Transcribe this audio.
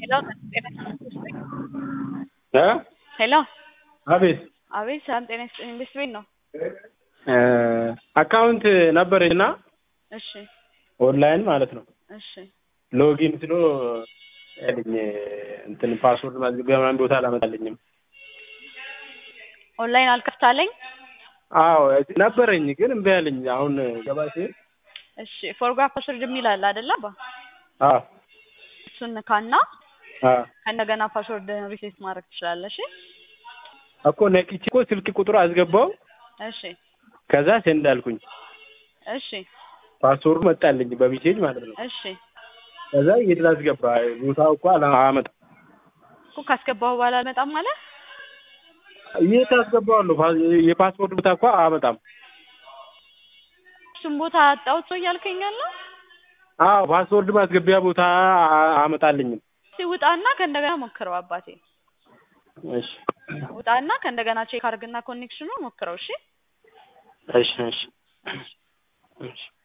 ሄሎ እ ሄሎ አቤት አቤት ሰላም ጤና ይስጥልኝ ኢንቨስት ቤት ነው እ አካውንት ነበረኝ እና እሺ ኦንላይን ማለት ነው እሺ ሎጊን ስሎ ያለኝ እንትን ፓስወርድ ማስገቢያ ምናምን ቦታ አላመጣልኝም። ኦንላይን አልከፍታለኝ አዎ ነበረኝ ግን እምቢ አለኝ። አሁን ገባ ሲል እሺ ፎርጋ ፓስወርድ የሚል አለ አይደለ አባ አዎ እሱን ንካና አዎ ከእንደገና ፓስወርድ ሪሴት ማድረግ ትችላለህ እሺ እኮ ነቅቼ እኮ ስልክ ቁጥሩ አስገባው እሺ ከዛ ሴንድ አልኩኝ። እሺ ፓስወርዱ መጣልኝ በሜሴጅ ማለት ነው። እሺ ከዛ የት ላስገባ ቦታው እኮ አላ- አያመጣም። እኮ ካስገባሁ በኋላ አልመጣም ማለት የት አስገባዋለሁ? ፓስ- የፓስፖርት ቦታ እኮ አያመጣም። እሱም ቦታ አጣሁት ሰው እያልከኝ ያለው አዎ ፓስወርድ ማስገቢያ ቦታ አ- አያመጣልኝም። እስኪ ውጣና ከእንደገና ሞክረው አባቴ እሺ ውጣና ከእንደገና ቼክ አድርግና ኮኔክሽኑ ሞክረው እሺ እሺ እሺ እሺ